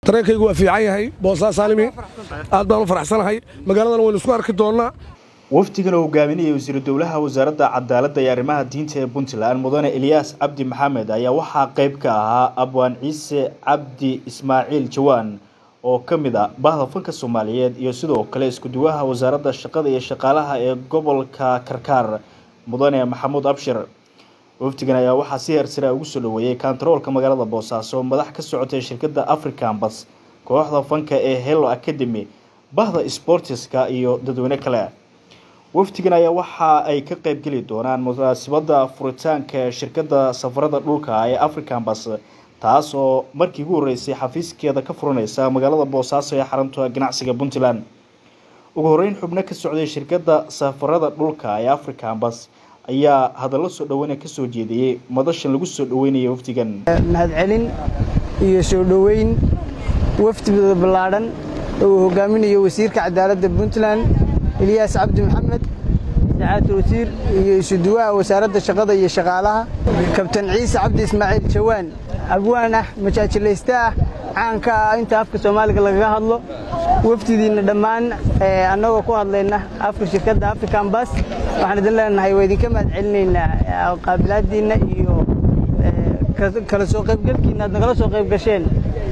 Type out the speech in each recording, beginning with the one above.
dareenkaygu waa fiican yahay boosaa saalimi aad baan u faraxsanahay magaaladan waynu isku arki doonnaa wafdigan oo hogaaminaya wasiiru dowlaha wasaaradda cadaaladda iyo arrimaha diinta ee puntland mudane eliyaas cabdi maxamed ayaa waxaa qayb ka ahaa abwaan ciise cabdi ismaaciil jawaan oo ka mid a bahda fanka soomaaliyeed iyo sidoo kale isku-duwaha wasaaradda shaqada iyo shaqaalaha ee gobolka karkaar mudane maxamuud abshir wafdigan ayaa waxaa si heersara ugu soo dhaweeyey kontaroolka magaalada boosaaso madax ka socotay shirkadda african bas kooxda fanka ee hello academy bahda sportiska iyo dadweyne kale wafdigan ayaa waxa ay ka qeybgeli doonaan munaasabada furitaanka shirkadda safarada dhulka ee african bas taas oo markii ugu horeysay xafiiskeeda ka furaneysa magaalada boosaaso ee xarunta ganacsiga puntland ugu horeyn xubno ka socday shirkadda safarada dhulka ee african bas ayaa hadallo soo dhaweyna kasoo jeediyey madashan lagu soo dhaweynaya wafdigan mahadcelin iyo soo dhoweyn wafdida ballaadhan oo uu hogaaminayo wasiirka cadaaladda puntland eliyaas cabdi maxamed sacaadta wasiir iyo isuduwaha wasaaradda shaqada iyo shaqaalaha kabtan ciise cabdi ismaaciil jawaan abwaan ah majaajilayste ah caanka ah inta afka soomaaliga lagaga hadlo wafdidiinna dhammaan annagoo ku hadlayna afka shirkadda african bas waxaan idin leenahay waa idinka mahad celinaynaa qaabilaadiinna iyo kala soo qaybgalkiina aad nagala soo qayb gasheen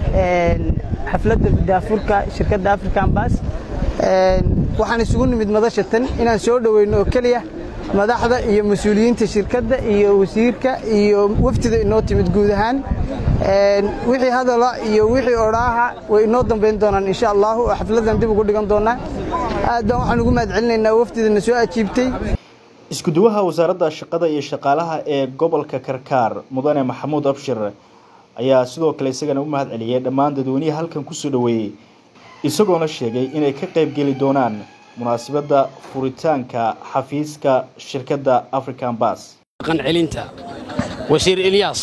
xafladda daafurka shirkadda african bas waxaan isugu nimid madasha tan inaan soo dhoweyno oo keliya madaxda iyo mas-uuliyiinta shirkadda iyo wasiirka iyo wafdida inoo timid guud ahaan wixii hadala iyo wixii odhaaha way inoo dambayn doonaan insha allahu oo xafladdan dib ugu dhigan doonaa aad baan waxaan ugu mahad celinaynaa wafdidana soo ajiibtay isku-duwaha wasaaradda shaqada iyo shaqaalaha ee gobolka karkaar mudane maxamuud abshir ayaa sidoo kale isagana u mahad celiyey dhammaan dadweynihii halkan kusoo dhaweeyey isagoona sheegay inay ka qayb geli doonaan munaasabadda furitaanka xafiiska shirkadda african bas qancelinta wasiir elyaas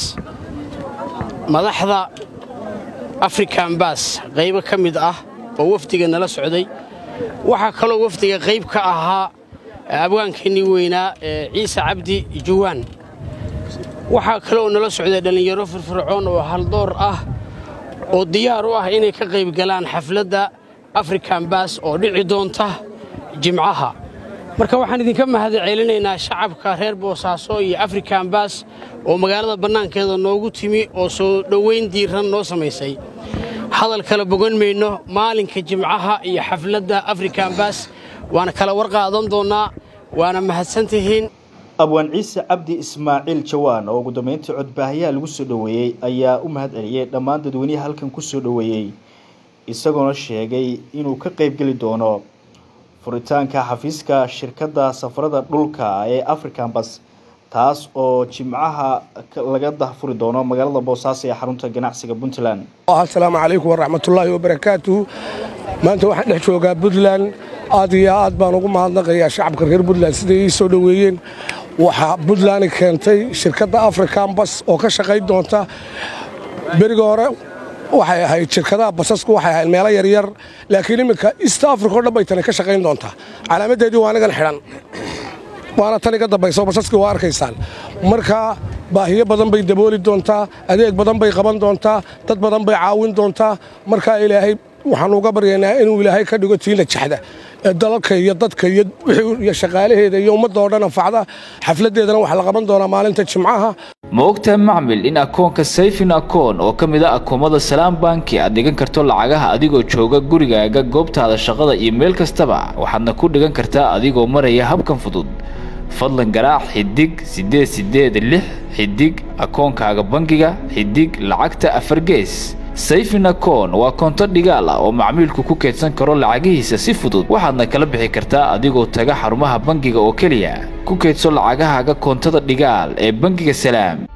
madaxda african bas qaybo ka mid ah oo wafdiga nala socday waxaa kaloo wafdiga qayb ka ahaa abwaankeenii weynaa ee ciise cabdi juwaan waxaa kaloo nala socday dhallinyaro firfircoon oo haldoor ah oo diyaar u ah inay ka qayb galaan xafladda african bas oo dhici doonta jimcaha marka waxaan idinka mahad celinaynaa shacabka reer boosaaso iyo african bas oo magaalada bannaankeeda noogu timi oo soo dhowayn diiran noo samaysay hadal kala bogan mayno maalinka jimcaha iyo xafladda african bas waana kala warqaadan doonnaa waana mahadsantihiin abwaan ciise cabdi ismaaciil jawaan oo ugu dambeyntii codbaahayaha lagu soo dhoweeyey ayaa u mahad celiyey dhammaan dadweynihii halkan ku soo dhoweeyey isagoona sheegay inuu ka qaybgeli doono furitaanka xafiiska shirkadda safarada dhulka ee african bas taas oo jimcaha laga dahfuri doono magaalada boosaaso ee xarunta ganacsiga puntland asalaamu calaykum waraxmatullaahi wabarakaatuhu maanta waxaan dhex joogaa puntland aad iyo aad baan ugu mahadnaqayaa shacabka reer puntland siday ii soo dhoweeyeen waxaa puntland keentay shirkadda african bas oo ka shaqayn doonta beriga hore waxay ahayd shirkadaha basasku waxay ahayd meelo yaryar laakiin iminka east africa o dhan bay tani ka shaqayn doontaa calaamadeedii waa anigan xidhan waana tan iga dambayso basaskii waa arkaysaan marka baahiyo badan bay dabooli doontaa adeeg badan bay qaban doontaa dad badan bay caawin doontaa markaa ilaahay waxaanu uga baryaynaa inuu ilaahay ka dhigo tiina jaxda ee dalalka iyo dadka iyo shaqaalaheeda iyo ummadda oo dhan anfacda xafladdeedana waxaa la qaban doonaa maalinta jimcaha ma ogtahay macmil in akoonka sayfin akoon oo ka mid a akoomada salaam banki aad dhigan karto lacagaha adigoo jooga gurigaaga goobtaada shaqada iyo meel kastaba waxaadna ku dhigan kartaa adigoo maraya habkan fudud fadlan garaac xidig siddeed siddeed lix xidig akoonkaaga bangiga xidig lacagta afar gees sayfin akoon waa koonto dhigaal ah oo macmiilku ku keydsan karo lacagihiisa si fudud waxaadna kala bixi kartaa adigoo taga xarumaha bangiga oo keliya ku keydso lacagahaaga koontada dhigaal ee bangiga salaam